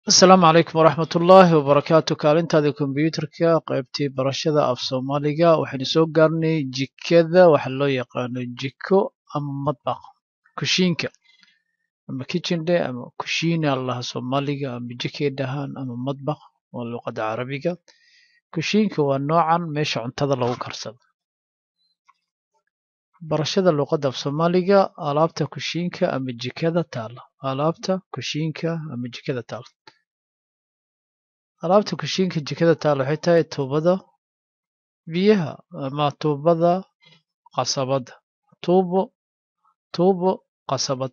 asalaamu calaykum waraxmat ullaahi wabarakaatu kaalintaada kombyuutarka qaybtii barashada af soomaaliga waxaynu soo gaarnay jikada waxa loo yaqaano jiko ama madbaq kushiinka ama kitchen day ama kushiina allaha soomaaliga ama jikay dhahaan ama madbaq waa luqada carabiga kushiinka waa noocan meesha cuntada lagu karsado barashada luqadda af soomaaliga alaabta kushiinka ama jikada taala alaabta kushiinka ama jikada taala alaabta kushiinka jikada taala waxay tahay tuubada biyaha ama tuubada qasabada tuubo tuubo qasabad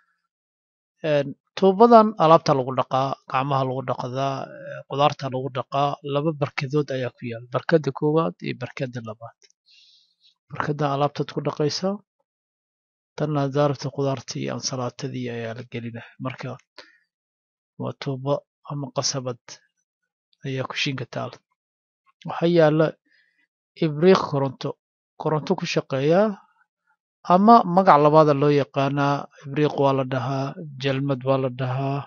tuubadan alaabta lagu dhaqaa gacmaha lagu dhaqdaa qudaarta lagu dhaqaa laba barkadood ayaa ku yaal barkada koowaad iyo barkada labaad barkada alaabtaad ku dhaqaysaa tanna daarabta qudaartii iyo ansalaatadii ayaa la gelinaya marka waa tuubo ama qasabad ayaa kushiinka taala waxaa yaala ibriiq koronto koronto ku shaqeeya ama magac labaada loo yaqaanaa ibriiq waa la dhahaa jalmad waa la dhahaa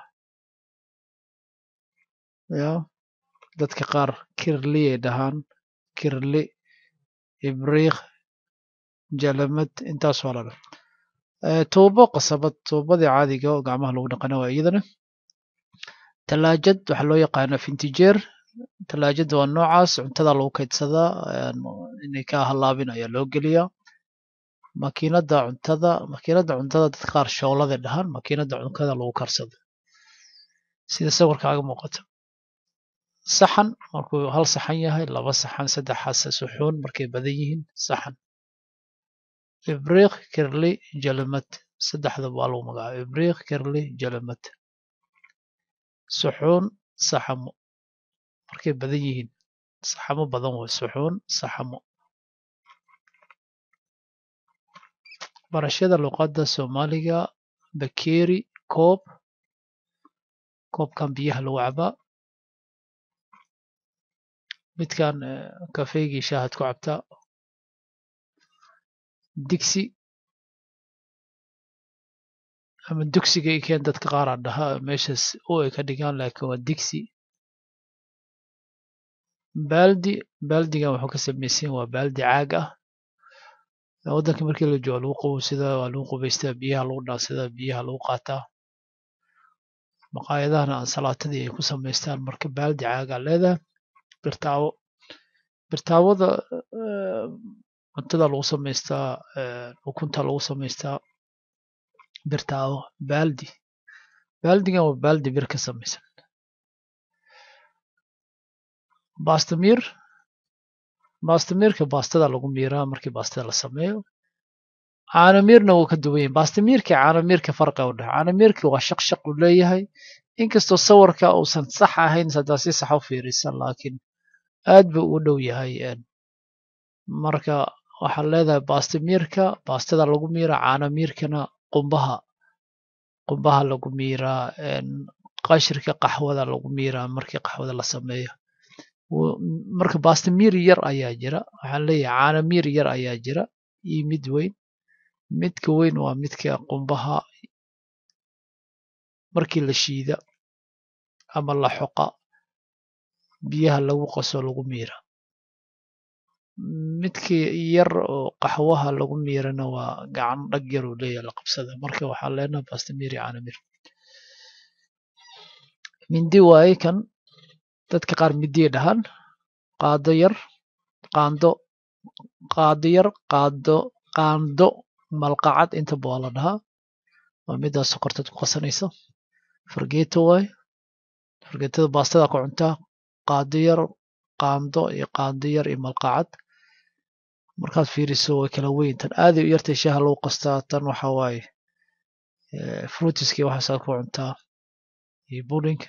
ya dadka qaar kirli ay dhahaan kirli ibriiq jalamad intaas waa la dhahaa tuubo qasabad tuubadii caadiga oo gacmaha lagu dhaqana waa iyadana talaajad waxaa loo yaqaanaa fintijeer talaajada waa noocaas cuntada lagu kaydsadaa inay ka halaabin ayaa loo geliyaa makiinada cuntada makiinada cuntada dadka qaar shoolada dhahaan makiinada cuntada lagu karsado sida sawirka aga muuqato saxan markuu hal saxan yahay laba saxan saddexaas suxuun markay badan yihiin saxan ibriiq kirli jalamad saddexda waa lagu magacaaba ibriiq kirli jalamad suxuun saxamo markay badan yihiin saxamo badan way suxuun saxamo barashada luqadda soomaaliga bakeeri koob koobkan biyaha lagu cabaa midkan kafeygii shaahad ku cabtaa digsi ama dugsiga ikeen dadka qaaraa dhahaa meeshaas u ay ka dhigaan laakiin waa digsi baaldi baaldigan wuxuu ka samaysan waa baaldi caag ah waddanka markii la joogo lagu qabowsadaa waa lagu qubaystaa biyaha lagu dhaansadaa biyaha lagu qaataa maqaayadahana ansalaatadii ay ku samaystaan marka baaldi caagaa leedahay birtaawo birtaawada cuntada lagu samaystaa ukunta lagu samaystaa birtaawo baaldi baaldigan waa baaldi bir ka samaysan baastamiir baastamiirka baastada lagu miiraa markii baastada la sameeyo caanamiirna wuu ka duwan yahay baastamiirka caanamiirka farqa u dhaha caanamiirka waa shaqshaq uu leeyahay inkastoo sawirka uusan sax ahayn hadaa si sax u fiirisan laakiin aad buu u dhow yahay marka waxaa leedahay baastamiirka baastada lagu miiraa caanamiirkana qumbaha qumbaha lagu miiraa qashirka qaxwada lagu miiraa markii qaxwada la sameeyo marka baastamiir yar ayaa jira waxaan leeyahay caanamiir yar ayaa jira iyo mid weyn midka weyn waa midka qumbaha markii la shiida ama la xoqa biyaha lagu qaso lagu miira midkii yar oo qaxwaha lagu miirana waa gacan dhag yar uu leeyahay la qabsada marka waxaa leenaha baastamiir iyo caanamiir mindi waaye kan dadka qaar midiyay dhahaan qaado yar qaando qaado yar qaado qaando malqacad intaba waa la dhahaa waa midaas sokortad ku qasanaysa fargeeto waaye fargeetada baastada ku cuntaa qaado yar qaando iyo qaando yar iyo malqacad markaad fiiriso way kala weyn tan aaday u yartay shaaha lagu qastaa tan waxa waaye fruitiskii waxaasaad ku cuntaa iyo budding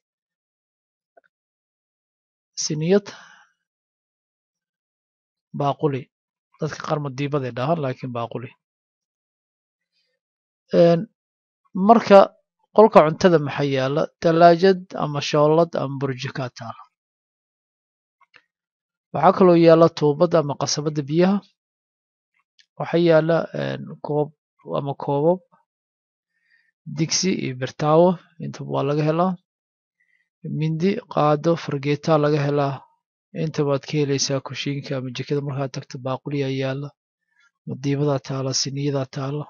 siniyad baaquli dadka qaar madiibaday dhahaan laakiin baaquli marka qolka cuntada maxaa yaala talaajad ama shoolad ama burjikaa taala waxaa kaloo yaala tuubad ama qasabada biyaha waxaa yaala koob ama koobab digsi iyo birtaawo intaba waa laga helaa mindi qaado fargeetaa laga helaa inta baad ka helaysaa kushiinka ama jikada markaad tagto baaquliyaa yaala madiibadaa taala siniyadaa taala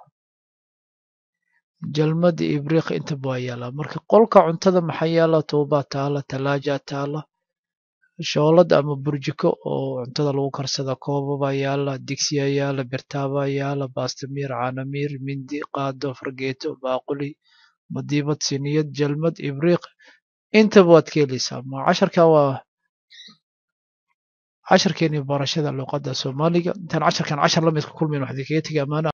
jalmad iyo ibriiq intaba waa yaalaa marka qolka cuntada maxaa yaala tuubaa taala talaajaa taala shoolad ama burjiko oo cuntada lagu karsada koobabaa yaala digsiyaa yaala birtaabaa yaala baastamiir caanamiir mindi qaado fargeeto baaquli madiibad siniyad jalmad ibriiq intaba waad ka helaysaa ma casharka waa casharkeeni barashada luqadda soomaaliga intaan casharkan cashar la mid ku kulmayn waxaan idinkaga tegay amaano